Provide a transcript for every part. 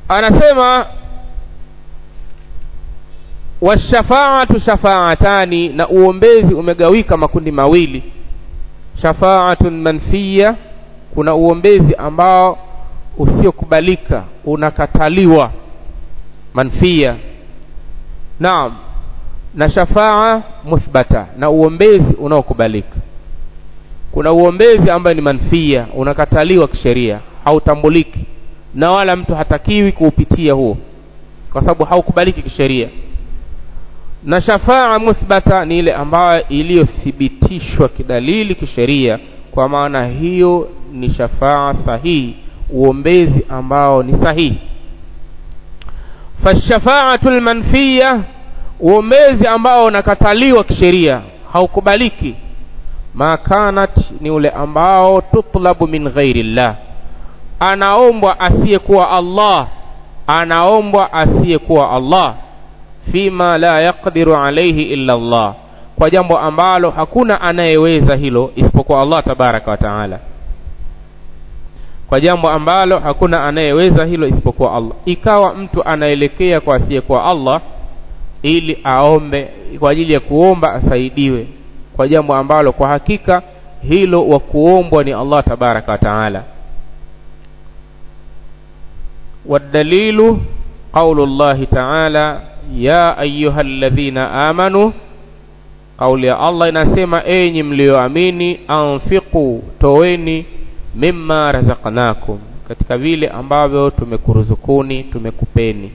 anasema washafaatu shafaatani na uombezi umegawika makundi mawili shafaatun manfiya kuna uombezi ambao usiokubalika unakataliwa manfia naam na shafaa muthbata na uombezi unaokubalika kuna uombezi ambayo ni manfia unakataliwa kisheria hautambuliki na wala mtu hatakiwi kuupitia huo kwa sababu haukubaliki kisheria na shafaa muthbata ni ile ambayo iliyothibitishwa kidalili kisheria kwa maana hiyo ni shafaa sahihi uombezi ambao ni sahihi fashafaatu lmanfiya uombezi ambao unakataliwa kisheria haukubaliki ma kanat ni ule ambao tutlabu min ghairi llah anaombwa asiyekuwa allah anaombwa asiyekuwa allah fima la yaqdiru alaihi illa allah kwa jambo ambalo hakuna anayeweza hilo isipokuwa allah tabaraka wa taala kwa jambo ambalo hakuna anayeweza hilo isipokuwa allah ikawa mtu anaelekea kwa asiyekuwa allah ili aombe kwa ajili ya kuomba asaidiwe kwa jambo ambalo kwa hakika hilo wa kuombwa ni allah tabaraka wa taala والدليل قول الله تعالى يا أيها الذين آمنوا قول يا الله inasema enyi mlioamini anfiqu toweni mimma razaqnakum katika vile ambavyo tumekuruzukuni tumekupeni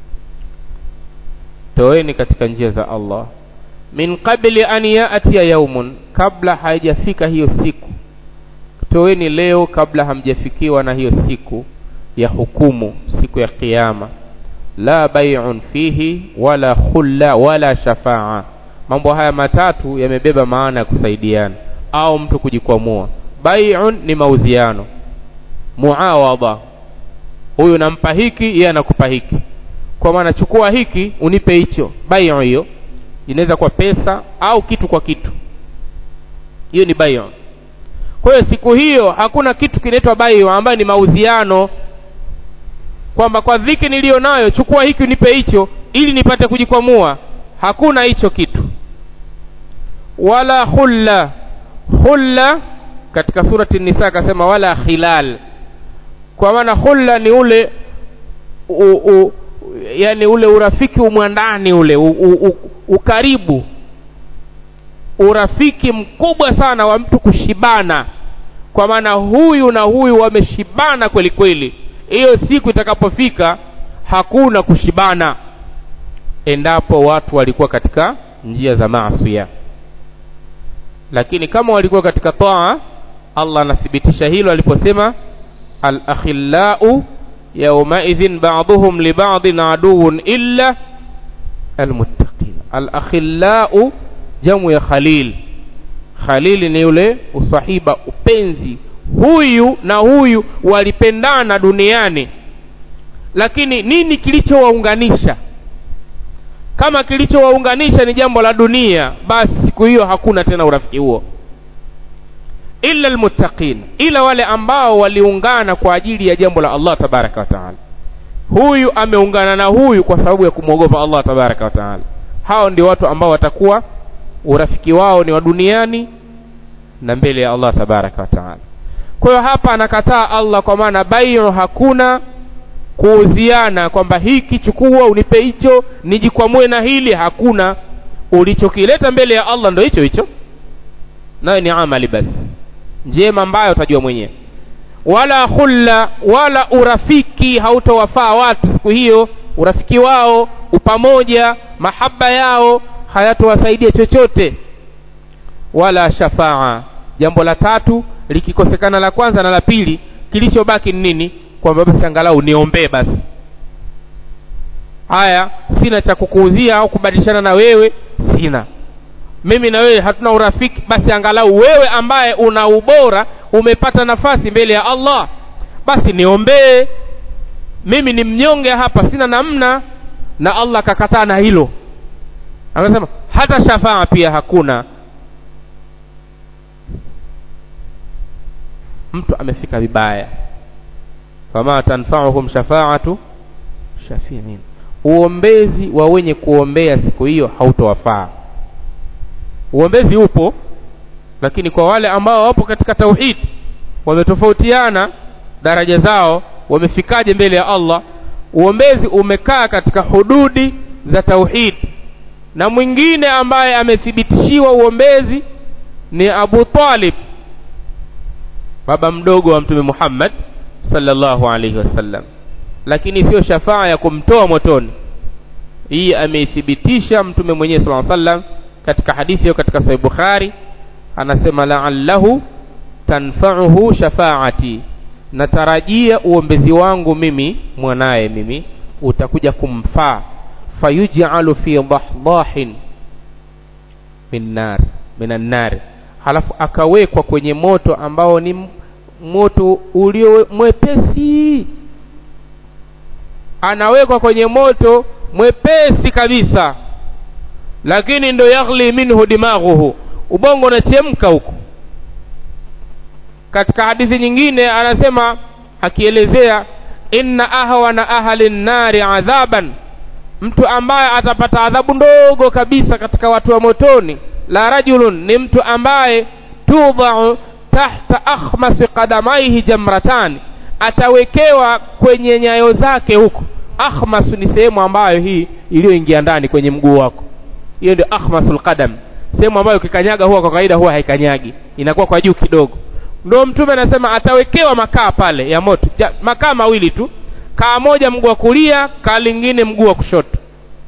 toweni katika njia za Allah min qabli an ya'tiya yaumun kabla haijafika hiyo siku toweni leo kabla hamjafikiwa na hiyo siku ya hukumu siku ya kiyama la bai'un fihi wala khulla wala shafaa mambo haya matatu yamebeba maana ya kusaidiana au mtu kujikwamua bai'un ni mauziano muawadha huyu nampa hiki yeye anakupa hiki kwa maana chukua hiki unipe hicho bai'u hiyo inaweza kwa pesa au kitu kwa kitu hiyo ni bai'u kwa hiyo siku hiyo hakuna kitu kinaitwa bai'u ambayo ni mauziano kwamba kwa dhiki niliyo nayo chukua hiki unipe hicho ili nipate kujikwamua hakuna hicho kitu wala hulla hulla katika surati nisa akasema wala khilal kwa maana hulla ni ule u, u, yani ule urafiki umwandani ule u, u, u, ukaribu urafiki mkubwa sana wa mtu kushibana kwa maana huyu na huyu wameshibana kweli kweli hiyo siku itakapofika hakuna kushibana endapo watu walikuwa katika njia za maasiya lakini kama walikuwa katika taa Allah anathibitisha hilo aliposema al-akhillau yawmaidhin ba'dhum li ba'din aduwwun illa almuttaqin al-akhillau jamu ya khalil khalil ni yule usahiba upenzi huyu na huyu walipendana duniani lakini nini kilichowaunganisha kama kilichowaunganisha ni jambo la dunia basi siku hiyo hakuna tena urafiki huo illa almuttaqin ila wale ambao waliungana kwa ajili ya jambo la Allah tabaraka wa taala huyu ameungana na huyu kwa sababu ya kumwogopa Allah tabaraka wa taala hao ndio watu ambao watakuwa urafiki wao ni wa duniani na mbele ya Allah tabaraka wa taala kwa hiyo hapa anakataa Allah kwa maana bayo hakuna kuuziana kwamba hiki chukua unipe hicho nijikwamue na hili hakuna ulichokileta mbele ya Allah ndo hicho hicho nayo ni amali basi njema ambayo utajua mwenyewe wala khulla wala urafiki hautowafaa watu siku hiyo urafiki wao upamoja mahaba yao hayatowasaidia chochote wala shafaa jambo la tatu likikosekana la kwanza na la pili kilichobaki ni nini kwamba basi angalau niombee basi haya sina cha kukuuzia au kubadilishana na wewe sina mimi na wewe hatuna urafiki basi angalau wewe ambaye una ubora umepata nafasi mbele ya Allah basi niombee mimi ni mnyonge hapa sina namna na Allah akakataa na hilo akasema hata shafaa pia hakuna mtu amefika vibaya fama tanfa'uhum shafa'atu shafiin uombezi wa wenye kuombea siku hiyo hautowafaa uombezi upo lakini kwa wale ambao wapo katika tauhid wametofautiana daraja zao wamefikaje mbele ya Allah uombezi umekaa katika hududi za tauhid na mwingine ambaye amethibitishiwa uombezi ni Abu Talib baba mdogo wa mtume Muhammad sallallahu alaihi wasallam lakini sio shafaa ya kumtoa motoni hii ameithibitisha mtume mwenyewe sallallahu alaihi wasallam katika hadithi hiyo katika sahih Bukhari anasema la'allahu tanfa'uhu shafaati natarajia uombezi wangu mimi mwanaye mimi utakuja kumfaa fayuj'alu fi dahdahin min nar minan nar halafu akawekwa kwenye moto ambao ni moto ulio mwepesi anawekwa kwenye moto mwepesi kabisa lakini ndo yaghli minhu dimaghuhu ubongo unachemka huko katika hadithi nyingine anasema akielezea inna ahwana ahli nnari adhaban mtu ambaye atapata adhabu ndogo kabisa katika watu wa motoni la rajulun ni mtu ambaye tudhau tahta akhmasi qadamaihi jamratan atawekewa kwenye nyayo zake huko akhmas ni sehemu ambayo hii iliyoingia ndani kwenye mguu wako hiyo ndio akhmasul qadam sehemu ambayo ukikanyaga huwa kwa kawaida huwa haikanyagi inakuwa kwa juu kidogo ndio mtume anasema atawekewa makaa pale ya moto ja, makaa mawili tu kaa moja mguu wa kulia kaa lingine mguu wa kushoto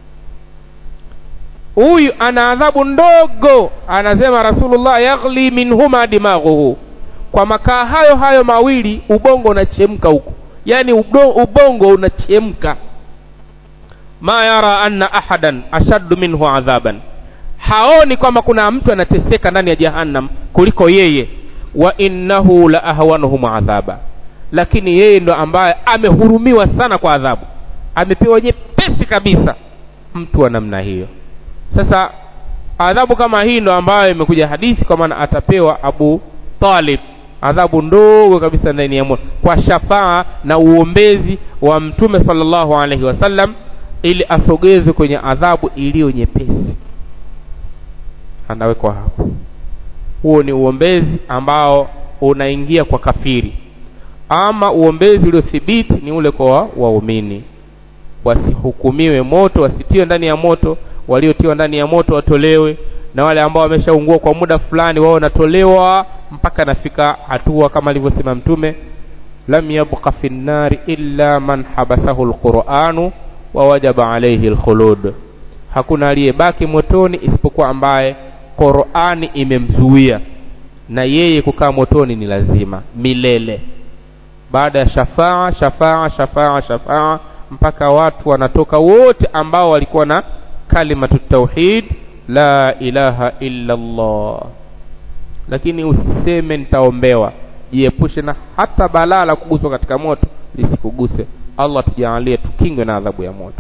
huyu ana adhabu ndogo anasema rasulullah yaghli minhuma dimaghuhu kwa makaa hayo hayo mawili ubongo unachemka huko yani ubongo unachemka ma yara anna ahadan ashaddu minhu adhaban haoni kwamba kuna mtu anateseka ndani ya jahannam kuliko yeye wa innahu la ahwanuhum adhaba lakini yeye ndo ambaye amehurumiwa sana kwa adhabu amepewa nyepesi kabisa mtu wa namna hiyo sasa adhabu kama hii ndo ambayo imekuja hadithi kwa maana atapewa Abu Talib adhabu ndogo kabisa ndani ya moto kwa shafaa na uombezi wa mtume sallallahu alaihi wasallam ili asogezwe kwenye adhabu iliyo nyepesi anawekwa hapo huo ni uombezi ambao unaingia kwa kafiri ama uombezi uliothibiti ni ule kwa waumini wasihukumiwe moto wasitiwe ndani ya moto waliotiwa ndani ya moto watolewe na wale ambao wameshaungua kwa muda fulani wao wanatolewa mpaka nafika hatua kama alivyosema mtume lam yabqa fi nnari illa man habasahu alquranu wa wajaba alayhi alkhulud hakuna aliyebaki motoni isipokuwa ambaye Qur'ani imemzuia na yeye kukaa motoni ni lazima milele baada ya shafaa shafaa shafaa shafaa mpaka watu wanatoka wote ambao walikuwa na kalimatu tauhid la ilaha illa Allah lakini usiseme nitaombewa jiepushe na hata balaa la kuguswa katika moto lisikuguse Allah tujalie tukingwe na adhabu ya moto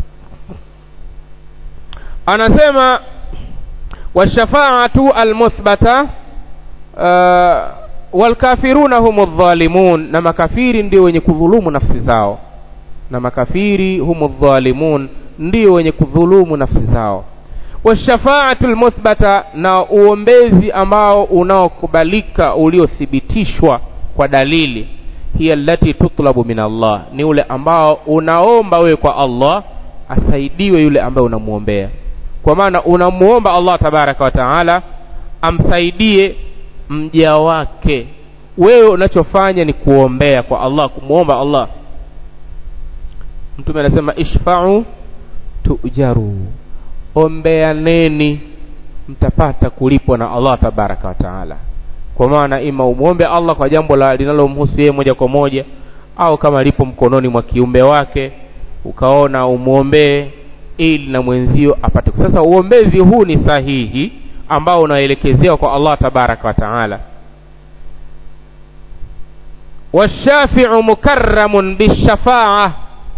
anasema washafaatu almuthbata uh, walkafiruna humu dhalimun na makafiri ndio wenye kudhulumu nafsi zao na makafiri humu dhalimun ndio wenye kudhulumu nafsi zao washafaatu almuthbata na uombezi ambao unaokubalika uliothibitishwa kwa dalili hiya allati tutlabu min Allah ni ule ambao unaomba wewe kwa Allah asaidiwe yule ambaye unamuombea kwa maana unamuomba Allah tabaraka wa taala amsaidie mja wake wewe unachofanya ni kuombea kwa Allah kumuomba Allah mtume anasema ishfa'u tujaru ombeaneni mtapata kulipwa na Allah tabaraka wa taala kwa maana ima umwombe Allah kwa jambo la linalomhusu yeye moja kwa moja au kama lipo mkononi mwa kiumbe wake ukaona umwombee ili na mwenzio apate sasa uombezi huu ni sahihi ambao unaelekezewa kwa Allah tabaraka wa taala washafi'u mukarramun bishafa'a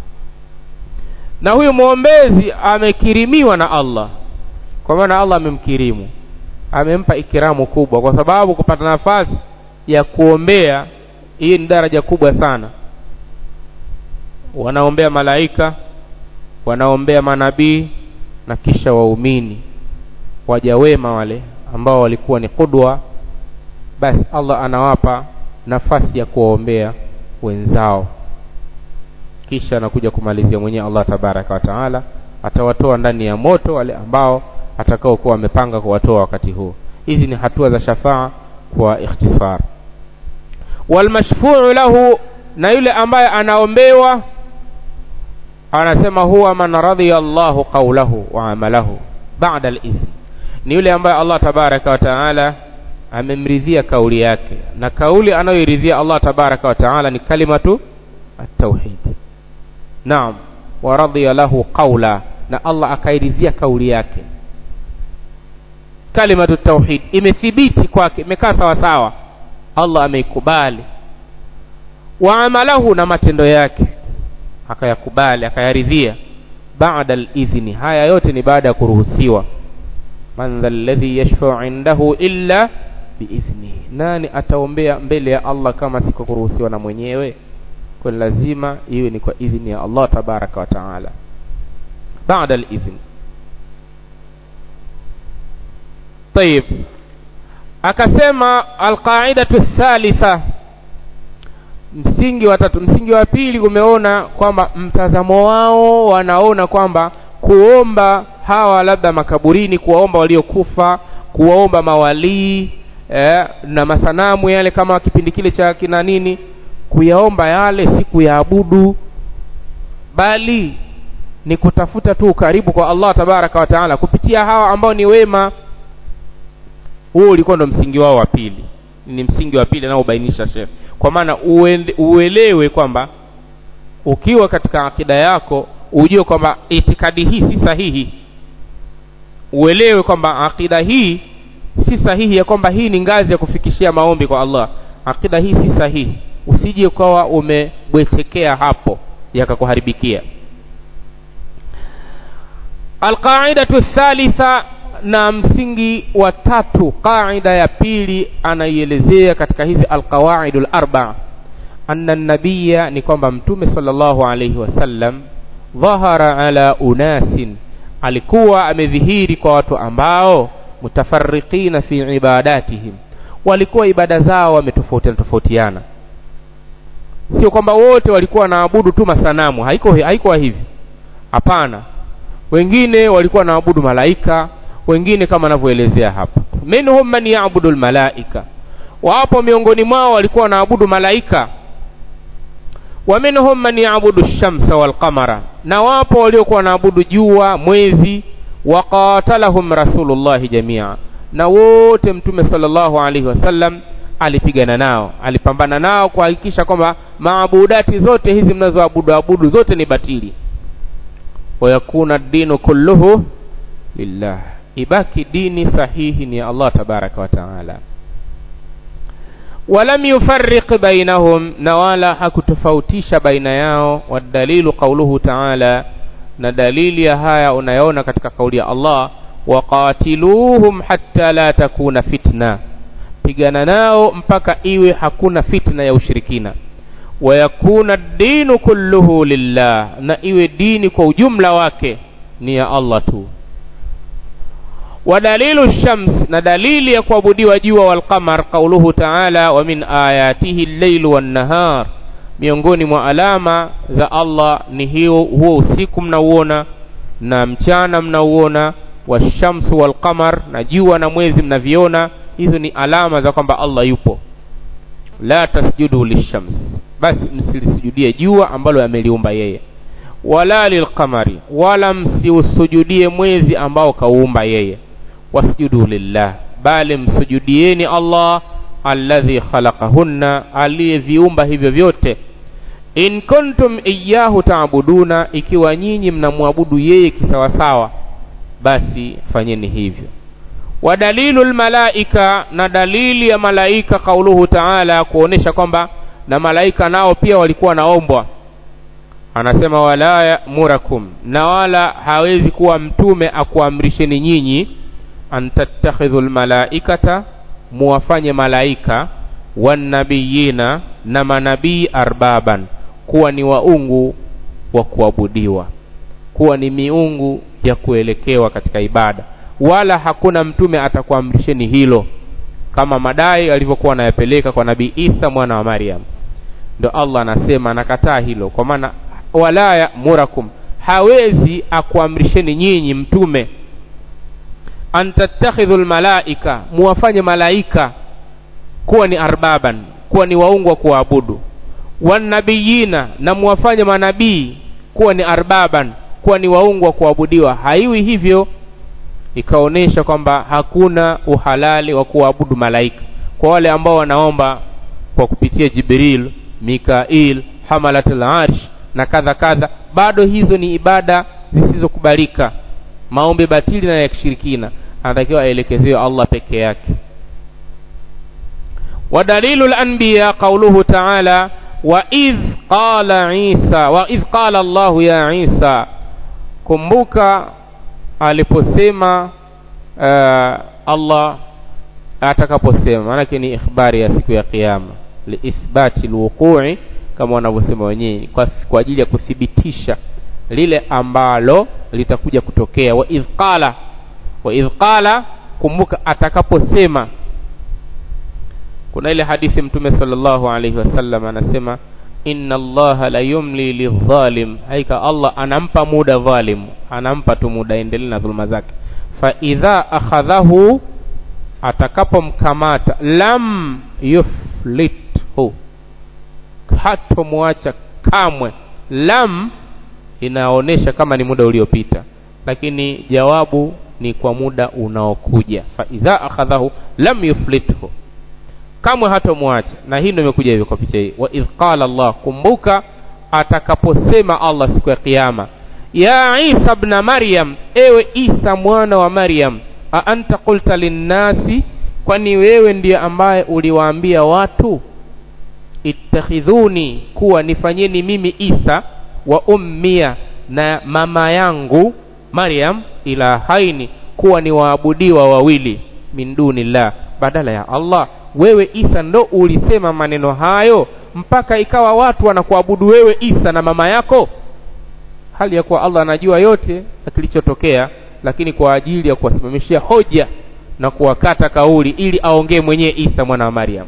na huyu mwombezi amekirimiwa na Allah kwa maana Allah amemkirimu amempa ikiramu kubwa kwa sababu kupata nafasi ya kuombea hii ni daraja kubwa sana wanaombea malaika wanaombea manabii na kisha waumini waja wema wale ambao walikuwa ni kudwa basi allah anawapa nafasi ya kuwaombea wenzao kisha anakuja kumalizia mwenyewe allah tabaraka wa taala atawatoa ndani ya moto wale ambao atakaokuwa wamepanga kuwatoa wakati huo hizi ni hatua za shafaa kwa ikhtisar walmashfuu lahu na yule ambaye anaombewa anasema huwa man radhiya Allahu qawlahu wa amalahu ba'da al-ithm ni yule ambaye Allah tabaraka wa taala amemridhia kauli yake na kauli anayoiridhia Allah tabaraka wa taala ni kalimatu at-tauhid naam wa radhiya lahu qawla na Allah akairidhia kauli yake kalimatu tauhid imethibiti kwake imekaa sawa sawa Allah ameikubali wa amalahu na matendo yake akayakubali akayaridhia baada al-idhni haya yote ni baada ya kuruhusiwa man alladhi yashfa'u indahu illa biidhnihi nani ataombea mbele ya Allah kama siko kuruhusiwa na mwenyewe kwa lazima iwe ni kwa idhni ya Allah tabaraka wa taala baada al-idhn طيب akasema alqaidatu thalitha msingi wa tatu msingi wa pili umeona kwamba mtazamo wao wanaona kwamba kuomba hawa labda makaburini kuwaomba waliokufa kuwaomba mawalii eh, na masanamu yale kama kipindi kile cha kina nini kuyaomba yale si kuyaabudu bali ni kutafuta tu ukaribu kwa Allah tabaraka wa taala kupitia hawa ambao ni wema huo ulikuwa ndo msingi wao wa pili ni msingi wa pili anaobainisha shekh kwa maana uelewe kwamba ukiwa katika akida yako ujue kwamba itikadi hii si sahihi uelewe kwamba akida hii si sahihi ya kwamba hii ni ngazi ya kufikishia maombi kwa Allah akida hii si sahihi usije ukawa umebwetekea hapo yakakuharibikia alqaidatu thalitha na msingi wa tatu qaida ya pili anaielezea katika hizi alqawaidul arba anna nabiya ni kwamba mtume sallallahu alayhi wasallam dhahara ala unasin alikuwa amedhihiri kwa watu ambao mutafarriqina fi ibadatihim walikuwa ibada zao wametofautiana tofautiana sio kwamba wote walikuwa wanaabudu tu masanamu haiko haikuwa hivi hapana wengine walikuwa wanaabudu malaika wengine kama anavyoelezea hapa minhum man yaabudu almalaika wapo miongoni mwao walikuwa wanaabudu malaika wa minhum man yaabudu shamsa walqamara na wapo waliokuwa wanaabudu jua mwezi waqatalahum rasulullahi jamia na wote mtume sallallahu alaihi wasallam alipigana nao alipambana nao kuhakikisha kwamba maabudati zote hizi mnazoabudu abudu zote ni batili wayakuna dinu kulluhu lillah ibaki dini sahihi ni Allah tabaraka wa taala walam yufarriq bainahum na wala hakutofautisha baina yao wadalilu qauluhu taala na dalili ya haya unayoona katika kauli ya Allah waqatiluhum hatta la takuna fitna pigana nao mpaka iwe hakuna fitna ya ushirikina wayakuna dinu kulluhu lillah na iwe dini kwa ujumla wake ni ya Allah tu ودليل الشمس ندليل يكوابديوا جوا والقمر قوله تعالى ومن آياته الليل والنهار miongoni mwa alama za Allah ni hiyo huo usiku mnauona na mchana mnauona washamsu walqamar na jua na mwezi mnaviona hizo ni alama za kwamba Allah yupo la tasjudu lishams basi msilisujudie jua ambalo ameliumba yeye wala lilqamari wala msiusujudie mwezi ambao kauumba yeye wasjudu lillah bali msujudieni Allah alladhi khalaqahunna aliyeviumba hivyo vyote in kuntum iyyahu taabuduna ikiwa nyinyi mnamwabudu yeye kisawasawa basi fanyeni hivyo wa dalilu lmalaika na dalili ya malaika kauluhu taala kuonesha kwamba na malaika nao pia walikuwa naombwa anasema wala yamurakum na wala hawezi kuwa mtume akuamrisheni nyinyi an tattakhidhu lmalaikata muwafanye malaika wanabiyina na manabii arbaban kuwa ni waungu wa kuabudiwa kuwa ni miungu ya kuelekewa katika ibada wala hakuna mtume atakuamrisheni hilo kama madai alivyokuwa anayapeleka kwa nabii isa mwana wa maryam ndo allah anasema anakataa hilo kwa maana wala yamurakum hawezi akuamrisheni nyinyi mtume an tattakhidhu lmalaika muwafanye malaika kuwa ni arbaban kuwa ni waungu wa kuwaabudu wanabiyina na muwafanye manabii kuwa ni arbaban kuwa ni waungu wa kuabudiwa haiwi hivyo ikaonyesha kwamba hakuna uhalali wa kuabudu malaika kwa wale ambao wanaomba kwa kupitia jibril mikail hamalatul arsh na kadha kadha bado hizo ni ibada zisizokubalika maombi batili na ya kishirikina anatakiwa aelekezewe allah peke yake ودليل الأنبياء قوله تعالى وإذ قال عيسى وإذ قال الله يا عيسى kumbuka aliposema uh, allah atakaposema maanake ni ikhbari ya siku ya qiama liithbati lwuqui kama wanavyosema wenyewe kwa, kwa ajili ya kuthibitisha lile ambalo litakuja kutokea waidh qala waidh qala kumbuka atakaposema kuna ile hadithi mtume sallallahu alaihi wasallam anasema inna allaha la yumli lidhalim haika allah anampa muda dhalim anampa tu muda endelee na dhuluma zake fa idha akhadhahu atakapomkamata lam yuflithu hatomwacha kamwe lam inaonyesha kama ni muda uliopita lakini jawabu ni kwa muda unaokuja fa idha akhadhahu lam yuflithu kamwe hatomwacha na hii ndio imekuja hivyo kwa picha hii wa idh qala allah kumbuka atakaposema allah siku ya kiyama ya isa bna maryam ewe isa mwana wa maryam a anta qulta linnasi kwani wewe ndiye ambaye uliwaambia watu ittakhidhuni kuwa nifanyeni mimi isa wa ummia na mama yangu maryam ilahaini kuwa ni waabudiwa wawili min dunillah badala ya allah wewe isa ndo ulisema maneno hayo mpaka ikawa watu wanakuabudu wewe isa na mama yako hali ya kuwa allah anajua yote na kilichotokea lakini kwa ajili ya kuwasimamishia hoja na kuwakata kauli ili aongee mwenyewe isa mwana wa maryam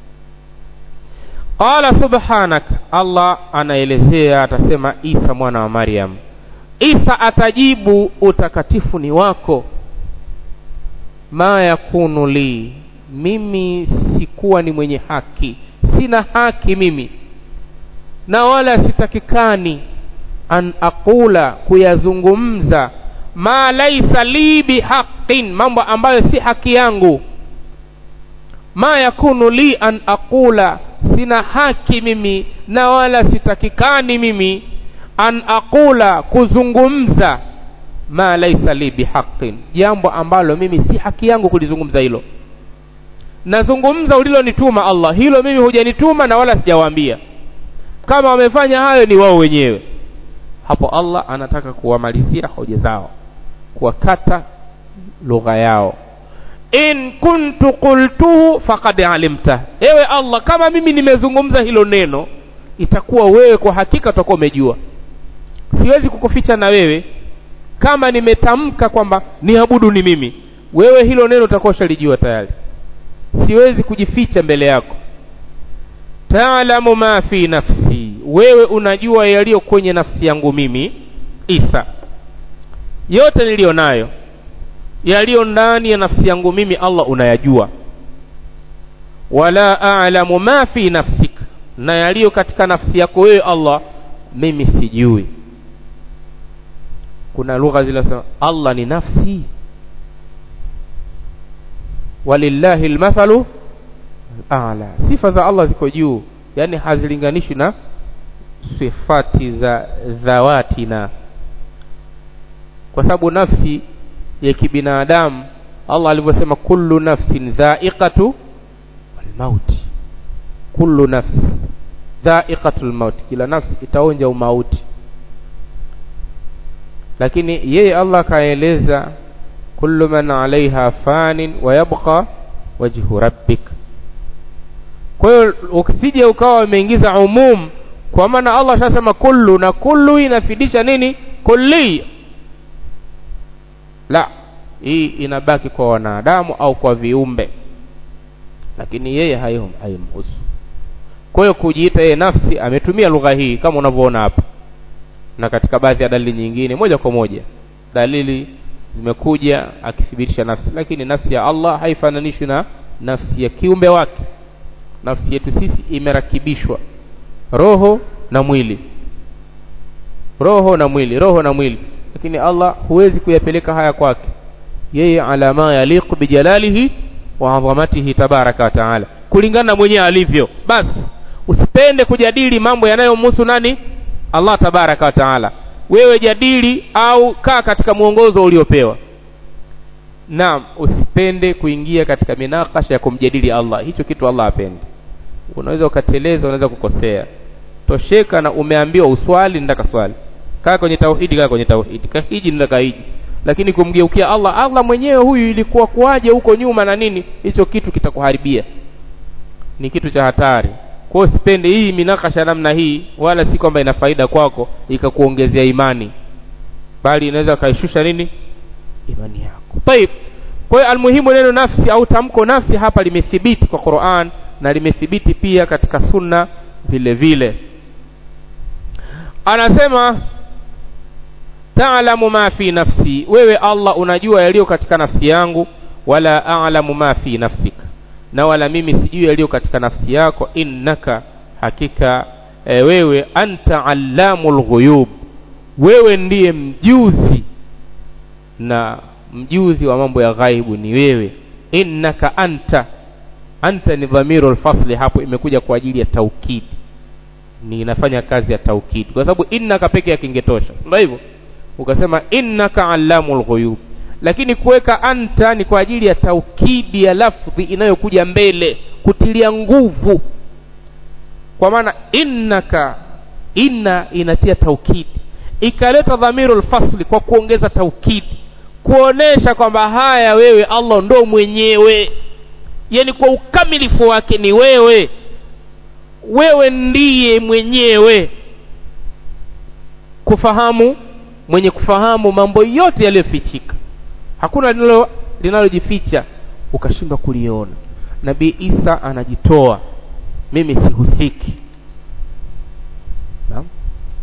qala subhanak allah anaelezea atasema isa mwana wa maryam isa atajibu utakatifu ni wako ma yakunu li mimi sikuwa ni mwenye haki sina haki mimi na wala sitakikani an aqula kuyazungumza ma laisa li bihaqin mambo ambayo si haki yangu ma yakunu li an aqula sina haki mimi na wala sitakikani mimi an aqula kuzungumza ma laisa li bihaqin jambo ambalo mimi si haki yangu kulizungumza hilo nazungumza ulilonituma allah hilo mimi hujanituma na wala sijawaambia kama wamefanya hayo ni wao wenyewe hapo allah anataka kuwamalizia hoja zao kuwakata lugha yao in kuntu qultuhu faqad alimta ewe allah kama mimi nimezungumza hilo neno itakuwa wewe kwa hakika utakuwa umejua siwezi kukuficha na wewe kama nimetamka kwamba niabudu ni mimi wewe hilo neno utakuwa ushalijua tayari siwezi kujificha mbele yako taalamu ma fi nafsi wewe unajua yaliyo kwenye nafsi yangu mimi isa yote niliyo nayo yaliyo ndani ya nafsi yangu mimi allah unayajua wala a'lamu ma fi nafsik na yaliyo katika nafsi yako wewe allah mimi sijui kuna lugha zinasema allah ni nafsi walillahi lmathalu ala sifa za allah ziko juu yani hazilinganishwi na sifati za dhawatina kwa sababu nafsi ya kibinadamu allah alivyosema kullu nafsin dhaiqatu lmauti kullu nafsi dhaiqatu lmauti kila nafsi itaonja umauti lakini yeye allah akaeleza kullu man alaiha fanin wa yabqa wajhu rabbik kwa hiyo ukisija ukawa umeingiza umum kwa maana allah shasema kullu na kullu inafidisha nini kulli la hii inabaki kwa wanadamu au kwa viumbe lakini yeye haimhusu kwa hiyo kujiita yeye nafsi ametumia lugha hii kama unavyoona hapa na katika baadhi ya dalili nyingine moja kwa moja dalili zimekuja akithibitisha nafsi lakini nafsi ya Allah haifananishwi na nafsi ya kiumbe wake nafsi yetu sisi imerakibishwa roho na mwili roho na mwili roho na mwili lakini Allah huwezi kuyapeleka haya kwake yeye ala ma yaliqu bijalalihi wa adhamatihi tabaraka wa taala kulingana na mwenyewe alivyo basi usipende kujadili mambo yanayomhusu nani Allah tabaraka wa taala wewe jadili au kaa katika mwongozo uliopewa naam usipende kuingia katika minakasha ya kumjadili Allah hicho kitu Allah hapendi unaweza ukateleza unaweza kukosea tosheka na umeambiwa uswali ndaka swali kaa kwenye tauhidi kaa kwenye tauhidi kahiji ndaka hiji lakini kumgeukia Allah Allah mwenyewe huyu ilikuwa kuwaje huko nyuma na nini hicho kitu kitakuharibia ni kitu cha hatari kwa hiyo sipende hii minakasha namna hii wala si kwamba ina faida kwako ikakuongezea imani bali inaweza kaishusha nini imani yako طيب kwa hiyo almuhimu neno nafsi au tamko nafsi hapa limethibiti kwa Qur'an na limethibiti pia katika sunna vile vile anasema ta'lamu ma fi nafsi wewe Allah unajua yaliyo katika nafsi yangu wala a'lamu ma fi nafsika na wala mimi sijui yaliyo katika nafsi yako innaka hakika e, wewe anta allamul ghuyub wewe ndiye mjuzi na mjuzi wa mambo ya ghaibu ni wewe innaka anta anta ni dhamiru alfasli hapo imekuja kwa ajili ya taukidi ni inafanya kazi ya taukidi kwa sababu innaka peke yake ingetosha ndio hivyo ukasema innaka allamul ghuyub lakini kuweka anta ni kwa ajili ya taukidi ya lafdhi inayokuja mbele kutilia nguvu kwa maana innaka inna inatia taukidi ikaleta dhamiru lfasli kwa kuongeza taukidi kuonesha kwamba haya wewe Allah ndo mwenyewe yani kwa ukamilifu wake ni wewe wewe ndiye mwenyewe kufahamu mwenye kufahamu mambo yote yaliyofichika hakuna linalo linalojificha ukashindwa kuliona nabii Isa anajitoa mimi sihusiki naam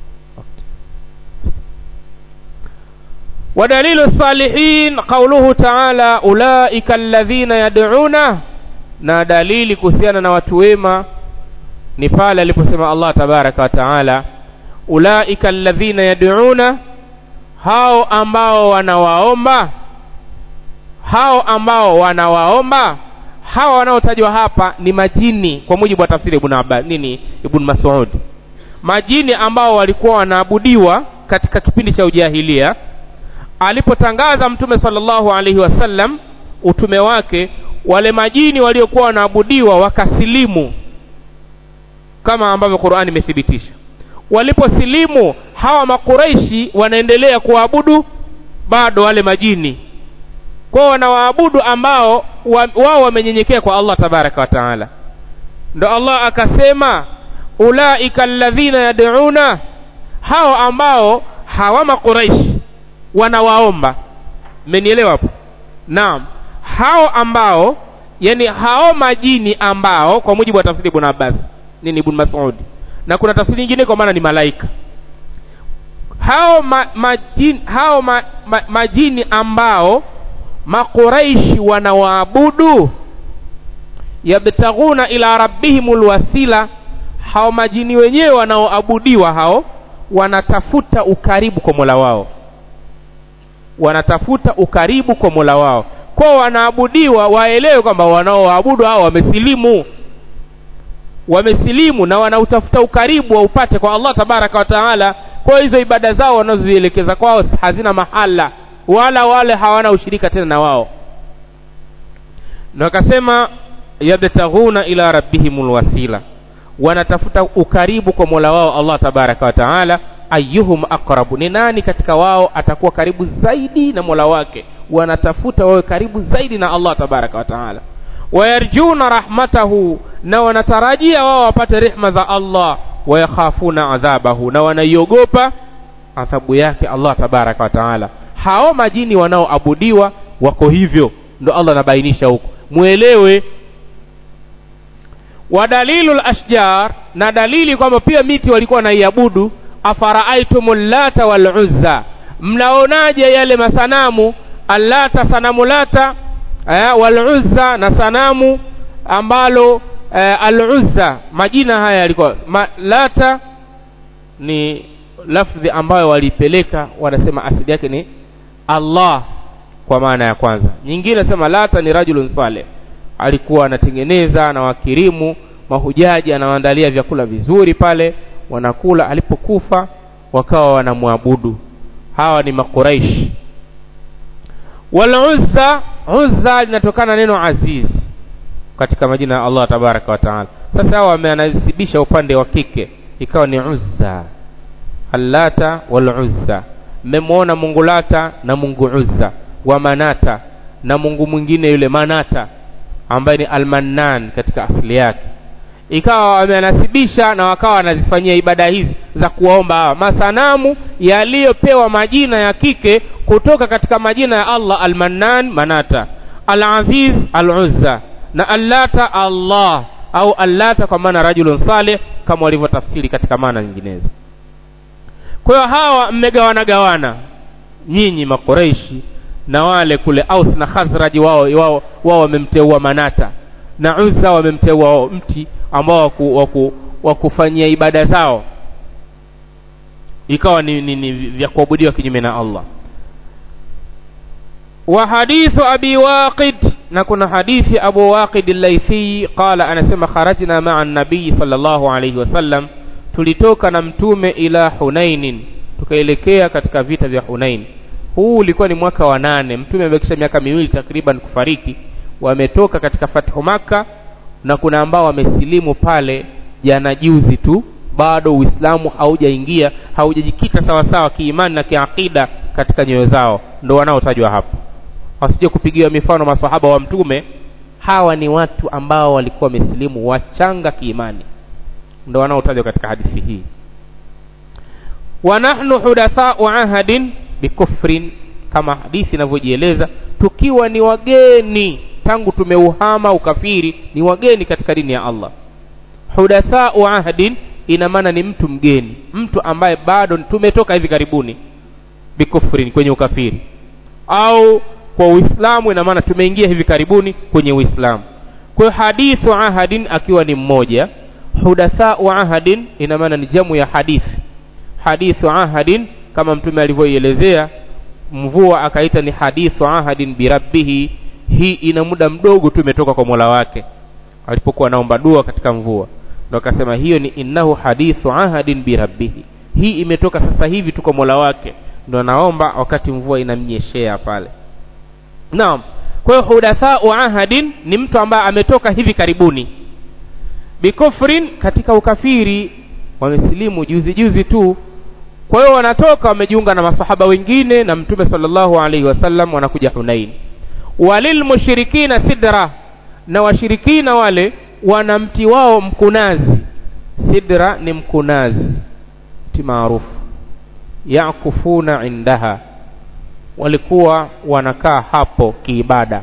ودليل الصالحين قوله تعالى أولئك الذين يدعون na dalili kuhusiana na watu wema ni pale aliposema Allah tabaraka wa taala ulaika alladhina yad'una hao ambao wanawaomba hao ambao wanawaomba hao wanaotajwa hapa ni majini kwa mujibu wa tafsiri ibn Abbas nini ibn Mas'ud majini ambao walikuwa wanaabudiwa katika kipindi cha ujahilia alipotangaza mtume sallallahu alaihi wasallam utume wake wale majini waliokuwa wanaabudiwa wakasilimu kama ambavyo Qur'ani imethibitisha waliposilimu hawa makureishi wanaendelea kuabudu bado wale majini kwao wanawaabudu ambao wao wamenyenyekea kwa Allah tabaraka wa taala ndo Allah akasema ulaika alladhina yad'una hao ambao hawa makuraishi wanawaomba mmenielewa hapo naam hao ambao yani hao majini ambao kwa mujibu wa tafsiri ibn Abbas nini ibn Mas'ud na kuna tafsiri nyingine kwa maana ni malaika hao ma, majini, hao ma, ma, majini ambao makuraishi wanawaabudu yabtaghuna ila rabbihimul wasila hao majini wenyewe wanaoabudiwa hao wanatafuta ukaribu kwa Mola wao wanatafuta ukaribu kwa Mola wao kwa wanaabudiwa waelewe kwamba wanaoabudu hao wamesilimu wamesilimu na wanautafuta ukaribu waupate kwa Allah tabaraka wa taala kwa hizo ibada zao wanazozielekeza kwao hazina mahala wala wale hawana ushirika tena na wao na wakasema yabtaghuna ila rabbihimul wasila wanatafuta ukaribu kwa Mola wao Allah tabaraka wa taala ayyuhum aqrabu ni nani katika wao atakuwa karibu zaidi na Mola wake wanatafuta wawe karibu zaidi na Allah tabaraka wa taala wayarjuna rahmatahu na wanatarajia wao wapate rehma za Allah wayakhafuna adhabahu na wanaiogopa adhabu yake allah tabaraka wa taala hao majini wanaoabudiwa wako hivyo ndo allah anabainisha huko mwelewe wa dalilu lashjar na dalili kwamba pia miti walikuwa wanaiabudu afaraaitumu llata waluzza mnaonaje yale masanamu allata sanamu lata eh, waluzza na sanamu ambalo eh, aluzza majina haya yalikuwa Ma, lata ni lafdhi ambayo walipeleka wanasema asili yake ni allah kwa maana ya kwanza nyingine nasema lata ni rajulun saleh alikuwa anatengeneza na wakirimu mahujaji anawaandalia vyakula vizuri pale wanakula alipokufa wakawa wanamwabudu hawa ni makuraishi waluzza uzza linatokana neno aziz katika majina ya allah tabaraka wa taala sasa hawa wameanasibisha upande wa kike ikawa ni uzza allata waluzza mmemwona mungu lata na mungu uzza wa manata na mungu mwingine yule manata ambaye ni almannan katika asili yake ikawa wamenasibisha na wakawa wanazifanyia ibada hizi za kuwaomba hawa masanamu yaliyopewa majina ya kike kutoka katika majina ya allah almannan manata alaziz aluzza na allata allah au allata kwa maana rajulun salih kama walivyotafsiri katika maana nyinginezo kwa hiyo hawa mmegawana gawana nyinyi makoreishi na wale kule aus na khazraji wao wao wao wamemteua manata na uzza wamemteua wao mti ambao waku, waku, wakufanyia ibada zao ikawa ni, ni, ni vya kuabudiwa kinyume na allah wa hadithu abi waqid na kuna hadithi abu waqid al-laythi qala anasema kharajna ma'a an-nabiy sallallahu alayhi wasallam tulitoka na mtume ila hunainin tukaelekea katika vita vya hunain huu ulikuwa ni mwaka wa nane mtume amebakisha miaka miwili takriban kufariki wametoka katika fathu maka na kuna ambao wamesilimu pale jana juzi tu bado uislamu haujaingia haujajikita sawasawa kiimani na kiakida katika nyoyo zao ndo wanaotajwa hapa wasije kupigiwa mifano masahaba wa mtume hawa ni watu ambao walikuwa wamesilimu wachanga kiimani ndo wanaotajwa katika hadithi hii wa nahnu hudathau ahadin bikufrin kama hadithi inavyojieleza tukiwa ni wageni tangu tumeuhama ukafiri ni wageni katika dini ya allah hudathau ahdin ina maana ni mtu mgeni mtu ambaye bado tumetoka hivi karibuni bikufrin kwenye ukafiri au kwa uislamu ina maana tumeingia hivi karibuni kwenye uislamu kwa hiyo hadithu ahadin akiwa ni mmoja hudathau ahadin ina maana ni jamu ya hadithi hadithu ahadin kama mtume alivyoielezea mvua akaita ni hadithu ahadin birabbihi hii ina muda mdogo tu imetoka kwa mola wake alipokuwa anaomba dua katika mvua ndo akasema hiyo ni innahu hadithu ahadin birabbihi hii imetoka sasa hivi tu kwa mola wake ndo anaomba wakati mvua inamnyeshea pale naam kwa hiyo hudathau ahadin ni mtu ambaye ametoka hivi karibuni bikufrin katika ukafiri wamesilimu juzi juzi tu kwa hiyo wanatoka wamejiunga na masahaba wengine na mtume sallallahu alaihi wasallam wanakuja hunain walilmushrikina sidra na washirikina wale wana mti wao mkunazi sidra ni mkunazi mti maarufu yakufuna indaha walikuwa wanakaa hapo kiibada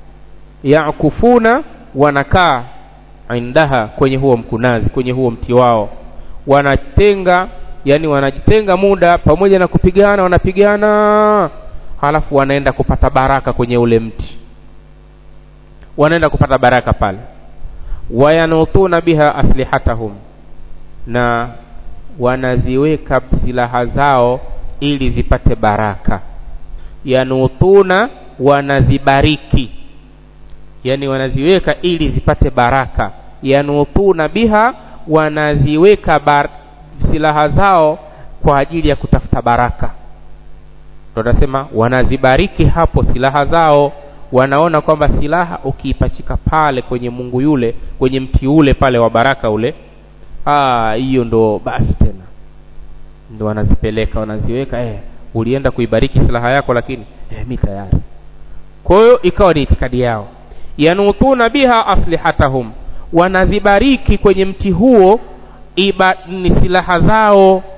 yakufuna wanakaa indaha kwenye huo mkunazi kwenye huo mti wao wanatenga yani wanajitenga muda pamoja na kupigana wanapigana halafu wanaenda kupata baraka kwenye ule mti wanaenda kupata baraka pale wayanutuna biha aslihatahum na wanaziweka silaha zao ili zipate baraka yanutuna wanazibariki yani wanaziweka ili zipate baraka yanutuna biha wanaziweka bar silaha zao kwa ajili ya kutafuta baraka ndo nasema wanazibariki hapo silaha zao wanaona kwamba silaha ukiipachika pale kwenye mungu yule kwenye mti ule pale wa baraka ule hiyo ndo basi tena ndo wanazipeleka wanaziweka eh, ulienda kuibariki silaha yako lakini eh, mi tayari kwa hiyo ikawa ni itikadi yao yanutuna biha aslihatahum wanazibariki kwenye mti huo iba, ni silaha zao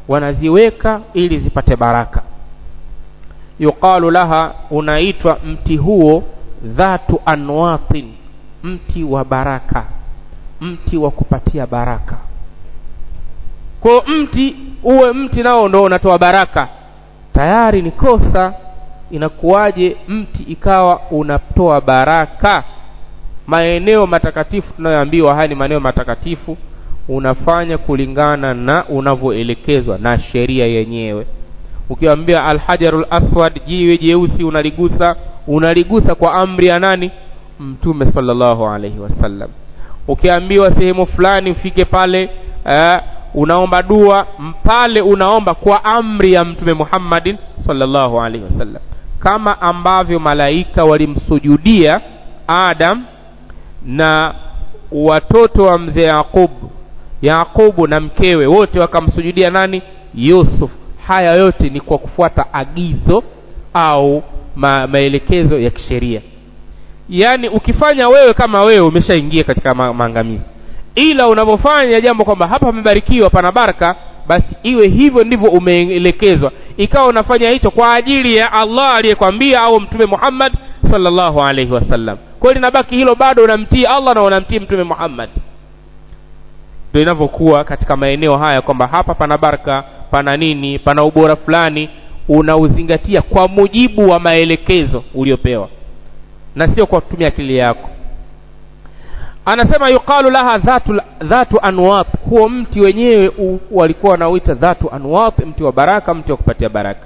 wanaziweka ili zipate baraka yuqalu laha unaitwa mti huo dhatu anwatin mti wa baraka mti wa kupatia baraka kwa mti uwe mti nao ndo unatoa baraka tayari ni kosa inakuwaje mti ikawa unatoa baraka maeneo matakatifu tunayoambiwa haya ni maeneo matakatifu unafanya kulingana na unavyoelekezwa na sheria yenyewe ukiambia alhajarul aswad jiwe jeusi unaligusa unaligusa kwa amri ya nani mtume sallallahu alaihi wasallam ukiambiwa sehemu fulani ufike pale uh, unaomba dua pale unaomba kwa amri ya mtume Muhammadin sallallahu alaihi wasallam kama ambavyo malaika walimsujudia Adam na watoto wa mzee Yaqub Yaqubu na mkewe wote wakamsujudia nani Yusuf haya yote ni kwa kufuata agizo au ma, maelekezo ya kisheria yaani ukifanya wewe kama wewe umeshaingia katika ma, maangamizi ila unapofanya jambo kwamba hapa pamebarikiwa pana baraka basi iwe hivyo ndivyo umeelekezwa ikawa unafanya hicho kwa ajili ya Allah aliyekwambia au mtume Muhammad sallallahu alaihi wasallam kwa hiyo linabaki hilo bado unamtii Allah na unamtii mtume Muhammad ndio inavyokuwa katika maeneo haya kwamba hapa pana baraka pana nini pana ubora fulani unauzingatia kwa mujibu wa maelekezo uliopewa na sio kwa kutumia akili yako anasema yuqalu laha dhatu, dhatu anwat huo mti wenyewe u, walikuwa wanauita dhatu anwat mti wa baraka mti wa kupatia baraka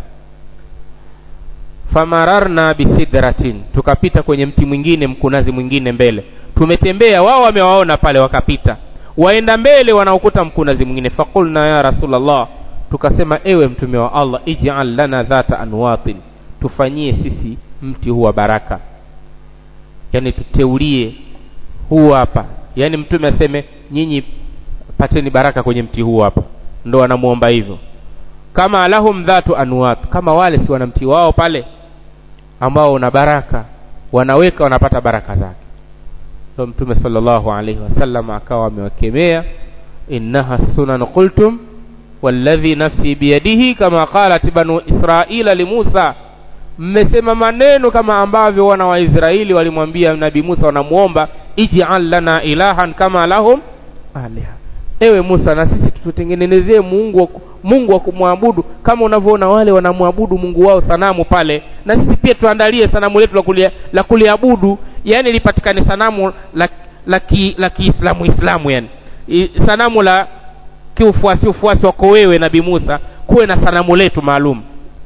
famararna bisidratin tukapita kwenye mti mwingine mkunazi mwingine mbele tumetembea wao wamewaona pale wakapita waenda mbele wanaokuta mkunazi mwingine faqulna ya rasulallah tukasema ewe mtume wa allah ij'al lana dhata anwatin tufanyie sisi mti huu wa baraka yani tuteulie huu hapa yani mtume aseme nyinyi pateni baraka kwenye mti huu hapa ndo wanamuomba hivyo kama lahum dhatu anwat kama wale si wana mti wao pale ambao una baraka wanaweka wanapata baraka zake ndo mtume sallallahu alaihi wasallam akawa amewakemea innaha sunan qultum walladhi nafsi biyadihi kama qalat banu israila limusa mmesema maneno kama ambavyo wana wa Israeli walimwambia nabii Musa wanamuomba ij'al lana ilahan kama lahum aliha ewe Musa na sisi tutengenezee Mungu Mungu wa kumwabudu kama unavyoona wale wanamwabudu Mungu wao sanamu pale na sisi pia tuandalie sanamu letu la kulia, la kuliabudu yani lipatikane sanamu la la ki, la Kiislamu Islamu yani I, sanamu la kiufuasi ufuasi wako wewe nabii Musa kuwe na sanamu letu maalum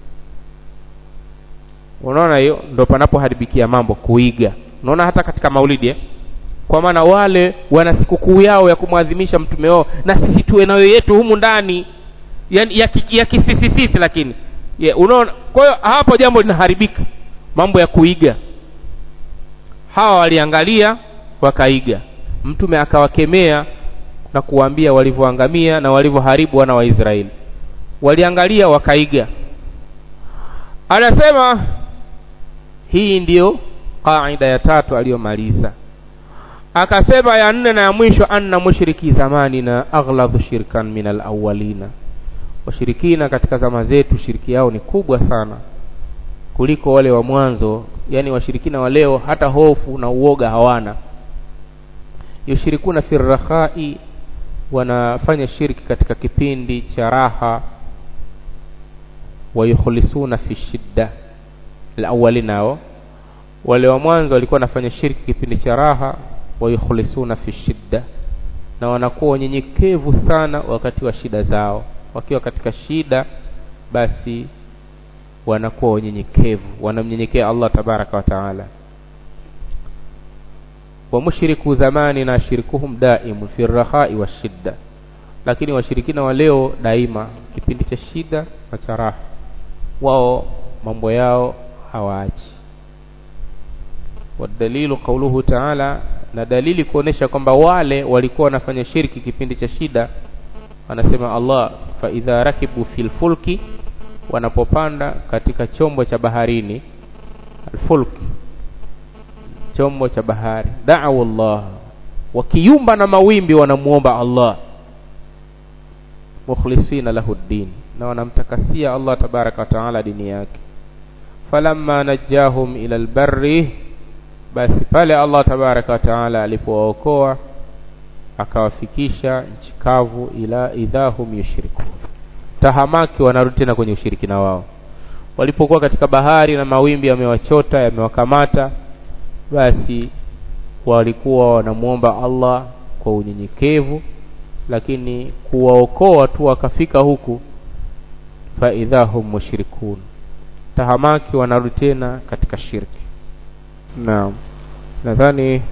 unaona hiyo ndo panapoharibikia mambo kuiga unaona hata katika maulidi eh? kwa maana wale wana sikukuu yao ya kumwadhimisha mtume wao na sisi tuwe nayo yetu humu ndani yani ya, ya kisisisisi lakini yeah, unaona kwa hiyo hapo jambo linaharibika mambo ya kuiga hawa waliangalia wakaiga mtume akawakemea na kuwaambia walivyoangamia na walivyoharibu wana wa Israeli waliangalia wakaiga anasema hii ndiyo qaida ya tatu aliyomaliza akasema ya nne na ya mwisho anna mushriki zamani na aghladu shirkan min alawalina washirikina katika zama zetu shiriki yao ni kubwa sana kuliko wale wa mwanzo yani washirikina wa leo hata hofu na uoga hawana yushirikuna fi rakhai wanafanya shirki katika kipindi cha raha wayukhlisuna fi shidda alawali nao wale wa mwanzo walikuwa wanafanya shirki kipindi cha raha wayukhlisuna fi shidda na wanakuwa wanyenyekevu sana wakati wa shida zao wakiwa katika shida basi wanakuwa wanyenyekevu wanamnyenyekea Allah tabaraka wa taala wa mushriku zamani na shirkuhum daimun fi rakhai wa shidda lakini washirikina wa leo daima kipindi cha shida na cha raha wao mambo yao hawaachi wadalilu qauluhu taala na dalili kuonesha kwamba wale walikuwa wanafanya shirki kipindi cha shida anasema Allah fa idha rakibu fil fulki wanapopanda katika chombo cha baharini alfulk chombo cha bahari da'u Allah wakiumba na mawimbi wanamuomba Allah mukhlisina lahu ddin na wanamtakasia Allah tabaraka wa taala dini yake falamma najahum ila albarri basi pale Allah tabaraka wa taala alipowaokoa akawafikisha nchi kavu ila idhahum yushrikun tahamaki wanarudi tena kwenye ushirikina wao walipokuwa katika bahari na mawimbi yamewachota yamewakamata basi walikuwa wanamuomba Allah kwa unyenyekevu lakini kuwaokoa tu wakafika huku fa idhahum mushrikun tahamaki wanarudi tena katika shirki naam nadhani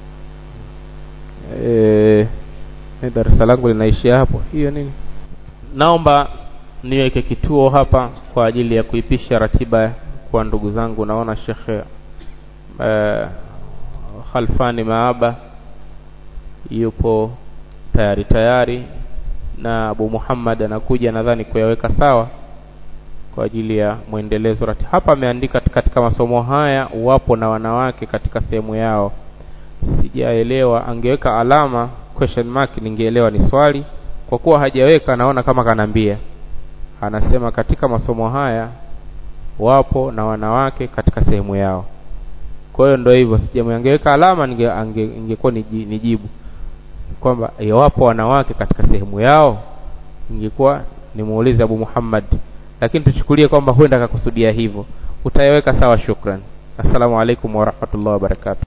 eh darasa langu linaishia hapo hiyo nini naomba niweke kituo hapa kwa ajili ya kuipisha ratiba kwa ndugu zangu naona shekhe eh, Khalfani Maaba yupo tayari tayari na Abu Muhammad anakuja nadhani kuyaweka sawa kwa ajili ya mwendelezo rati hapa ameandika katika masomo haya wapo na wanawake katika sehemu yao sijaelewa angeweka alama question mark ningeelewa ni swali kwa kuwa hajaweka naona kama kanambia anasema katika masomo haya wapo na wanawake katika sehemu yao kwa hiyo ndio hivyo sijamwangeweka alama ninge ingekuwa nijibu kwamba wapo wanawake katika sehemu yao ingekuwa nimuulize Abu Muhammad lakini tuchukulie kwamba huenda akakusudia hivyo utaiweka sawa shukran assalamu alaikum warahmatullahi wabarakatuh